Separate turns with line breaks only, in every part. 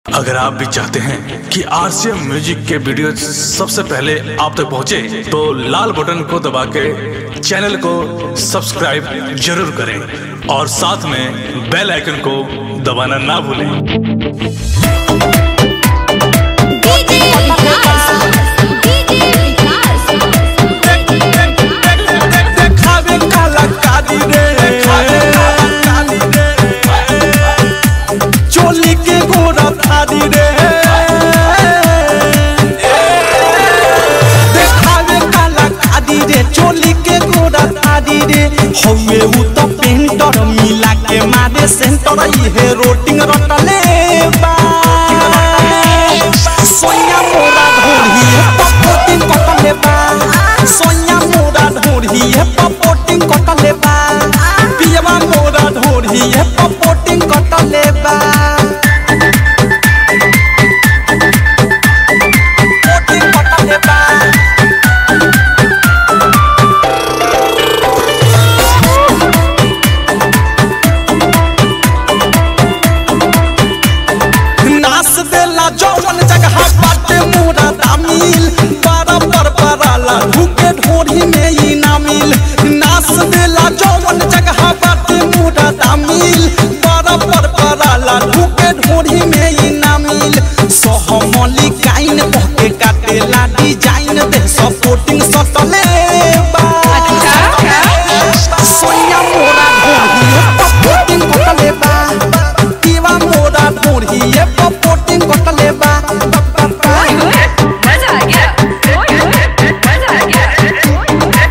अगर आप भी चाहते हैं कि आरसीएम म्यूजिक के वीडियो सबसे पहले आप तक पहुंचे, तो लाल बटन को दबा के चैनल को सब्सक्राइब जरूर करें और साथ में बेल आइकन को दबाना ना भूलें
डीजे विकास डीजे विकास
देखावे काला काली रे चोली के गोरा थारी रे देखावे काला काली रे चोली के गोरा थारी रे हौवे उ त पेंटर मिला के मारे सेंटर इहे रोटिंग रटले बा सोया मोरा ढोढ़ी पपोटिंग कटले बा सोया मोरा ढोढ़ी पपोटिंग कटले बा पियवा मोरा ढोढ़ी पपोटिंग कटले बा पोटिंग कटले बा नास देला जौवन जगह बाटे मोरा दामिल बारा पर पराला ढूके ढोरी में ई नामिल नास देला जौवन जगह बाटे मोरा दामिल बारा पर पराला ढूके ढोरी में ई नामिल सहमली काइन बहके काटेला डिजाइन दे सपोर्टिंग सटले बा सोया मोरा ढोरी सपोर्टिंग कटले बा पीवा मोरा ढोरी सपोर्टिंग कटले बा
मजा आ गया मजा आ गया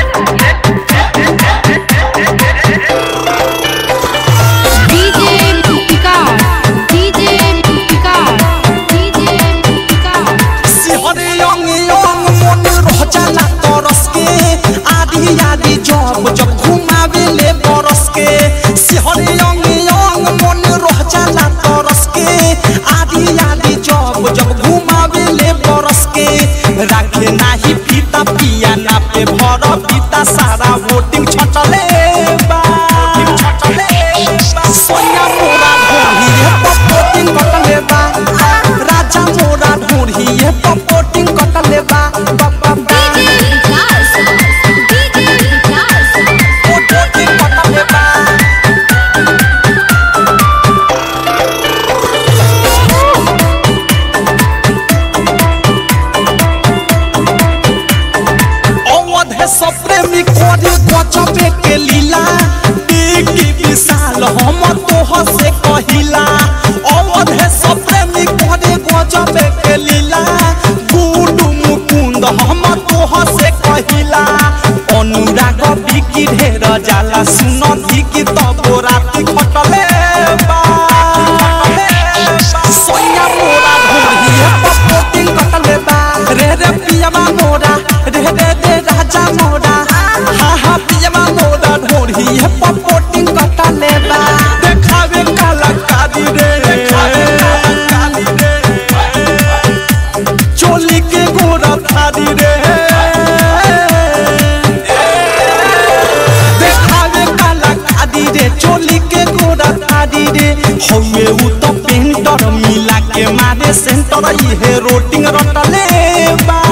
DJ Vikas DJ Vikas DJ Vikas
सिहरे यंग यंग मन रह जाला तरस के आधी आधी जब जब घुमावे ले बरस के सिहरे यंग यंग मन रह जाला तरस के आधी आधी जब जब घुमावे ले बरस के राखे नाही फीता पिया ना पे भर पीता सारा वोटिंग छटले बा सोया मोरा ढोली पपोटिंग कटले बा राजा मोरा ढोली पपोटिंग कटले बा
डीजे विकास डीजे विकास
पपोटिंग कटले बा अवधे सब प्रेमी करे गजबे के लीला की विशाल हम तोह से कहिला अवधे सब प्रेमी करे गजबे के लीला गुडू मुकुंद हम तोह से कहिला अनुराग बिकी ढेर जाला सुन की तब राति खटले बा सोया मोरा ढोली पपोटिंग कटले बा रे रे पियमा मोरा रे रे रे राजा मोरा हा हा पियमा मोरा ढोली पपोटिंग कटले बा देखावे काला काली रे देखावे काली रे चोली के गोरा थारी रे देखावे काला खादी रे चोली के गोरा थारी रे हौवे उ त पेंटर मिला के मारे सेंटर इहे रोटिंग रटले बा